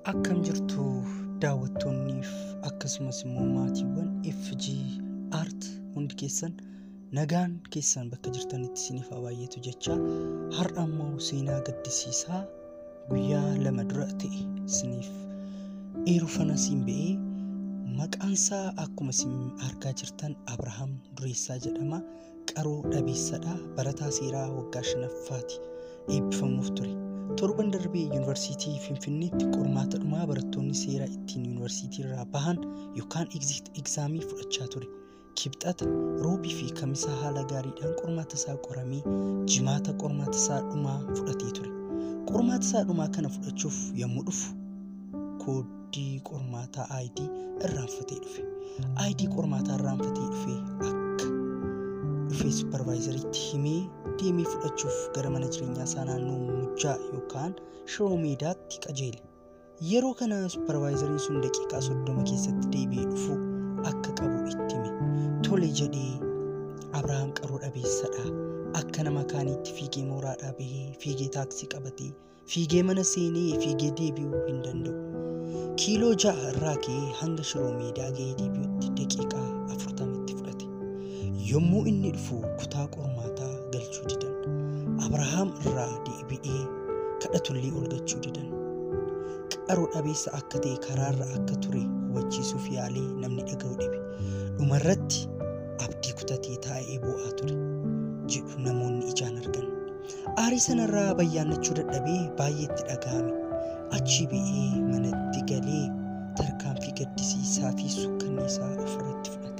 Akkam jirtu daawwattoonniif akkasumas immoo maatiiwwan FG Art hundi keessan nagaan keessan bakka jirtanitti isiniif haa baay'eetu jecha har'a immoo seenaa gaddisiisaa guyyaa lama dura ta'e isiniif eerufana siin ba'ee maqaansaa akkuma isin argaa jirtan Abrahaam Dureessaa jedhama qaroo dhabeessadha barataa seeraa waggaa shanaffaati eebbifamuuf ture. torban darbee yuunivarsiitii finfinneetti qormaata dhumaa barattoonni seeraa ittiin yuunivarsiitii irraa bahan yookaan egzaamii fudhachaa ture. Kibxata, roobii fi kamisaa haala gaariidhaan qormaata isaa qoramee jimaata qormaata isaa dhumaa fudhatee ture. Qormaata isaa dhumaa kana fudhachuuf yommuu dhufu kooddii qormaataa ID irraanfatee dhufe. ID qormaataa irraanfatee dhufe akka dhufee supervaayizariitti himee deemee fudhachuuf gara mana jireenyaa isaa naannoo mujjaa yookaan shiroo meedaatti qajeele. Yeroo kana supervaayizariin sun daqiiqaa soddoma keessatti deebi'ee dhufu akka qabu itti hime. Tole jedhee Abrahaam qaroo dhabeessadha. Akka nama kaaniitti fiigee mooraadhaa bahee fiigee taaksii qabatee fiigee mana seenee fiigee deebi'uu hin danda'u. Kiiloo ja'a irraa ka'ee hanga shiroo meedaa ga'ee deebi'utti daqiiqaa afurtamitti fudhate. Yommuu inni dhufu kutaa qormaataa galchuu didan. Abrahaam irraa deebi'ee kadhatullee ol galchuu didan. Qaroo dhabeessa akka ta'e karaarra akka ture hubachiisuuf yaalee namni dhaga'u dhibe. Dhumarratti abdii kutatee taa'ee boo'aa ture jedhu namoonni ijaan argan. Aarii sanarraa bayyaannachuu dadhabee baay'eetti dhaga'ame. Achi ba'ee manatti galee tarkaanfii gaddisiisaa fi sukkanneessaa ofirratti fudhate.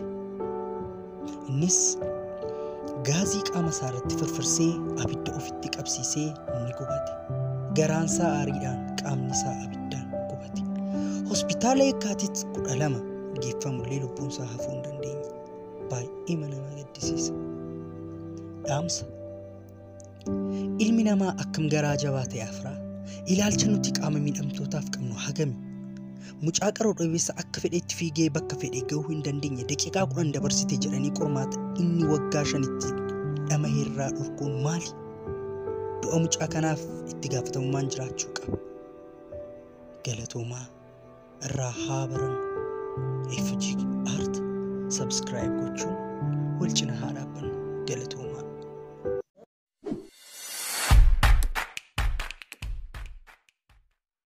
Innis gaazii qaama isaa irratti firfirsee abidda ofitti qabsiisee ni gubate. Garaansaa aariidhaan qaamni isaa abiddaan gubate. Hospitaala Yekkaatit kudha lama geeffamullee lubbuun isaa hafuu hin dandeenye. Baay'ee nama gaddisiisa. Dhaamsa. Ilmi namaa akkam garaa jabaa ta'e afraa. Ilaalcha nuti qaama miidhamtootaaf qabnu hagami. Mucaa qaroo dhabeessa akka fedheetti fiigee bakka fedhe gahuu hin dandeenye daqiiqaa kudhan dabarsite jedhanii qormaata inni waggaa shanitti dhama irraa dhorkuun maali? Du'a mucaa kanaaf itti gaafatamummaan jiraachuu qaba. Galatoomaa irraa haa baramu. FG Art subscribe gochuun wal cina haa dhaabbannu. Galatoomaa.